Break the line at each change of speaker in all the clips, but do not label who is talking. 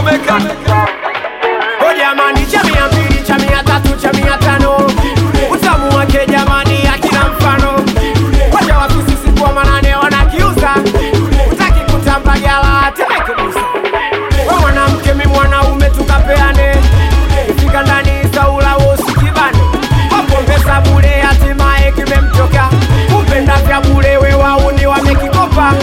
Chomeka
O jamani, cha mia mbili, cha mia tatu, cha mia tano, utamu wake jamani, akina mfano. Wacha wafisi siku wa manane wanakiuza, utaki kutamba gala temeke busa. We mwanamke, mi mwanaume, tukapeane, ifika ndani saula wosikibane, wapongeza bure, hatimaye kimemtoka kupenda vya bure, we wauni wamekikopa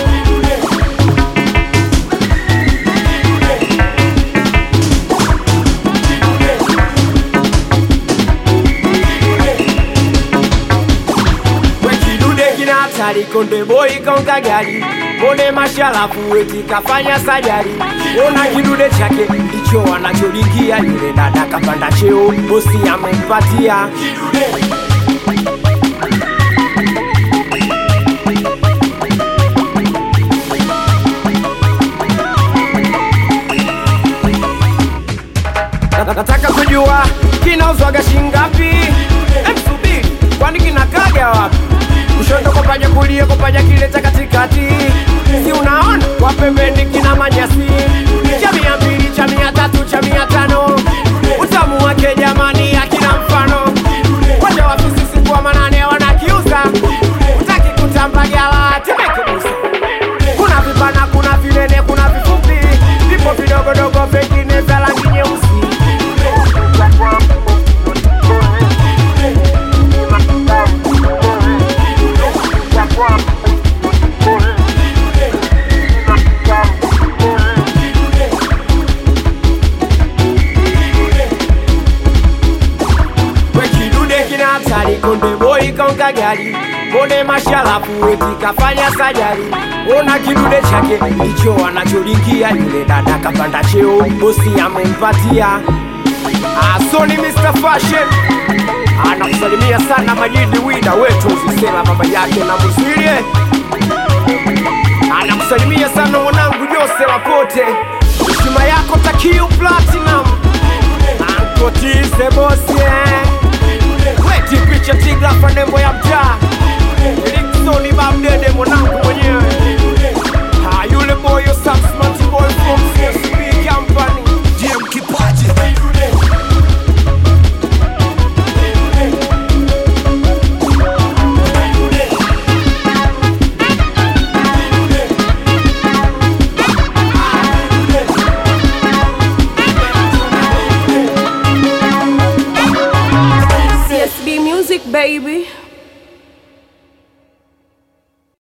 wekidude kina hatari konde boy kaunga gari mone mashalafu eti kafanya sajari ona kidude chake ndicho anacholingia yule dada kapanda cheo bosi amempatia Na- nataka kujua kinauzwaga shingapi emsubiri kwani kinakaga wapi kushoto kopaja kulia kopaja kile cha katikati si unaona kwa pembeni kina manyasi cha mia mbili cha mia tatu cha mia tano utamu wake jamani akina mfano wacha wafisi siku wa manane wanakiuza utaki kutamba gala temeke busa kuna vipana kuna vinene kuna vifupi vipo vidogodogo vingine vya rangi nyeusi wekidude kina hatari konde boy kaunga gari mone mashalafu eti kafanya sajari ona kidude chake ndicho anacholingia yule dada kapanda cheo bosi amempatia asoni Mr. Fashion anakusalimia sana Majidi Wida wetu Zisela baba yake na Muzwilie anakusalimia sana mwanangu Jose Lapote heshima yako Takiu Platinum Ankotize bosi eh. Weti picha tigrafa nembo ya mtaa Eriksoni Babdede mwanangu mwenyewe Ah, yule boyo Saxmanti boy from CSB Company
DM Kipaji
CSB Music, baby.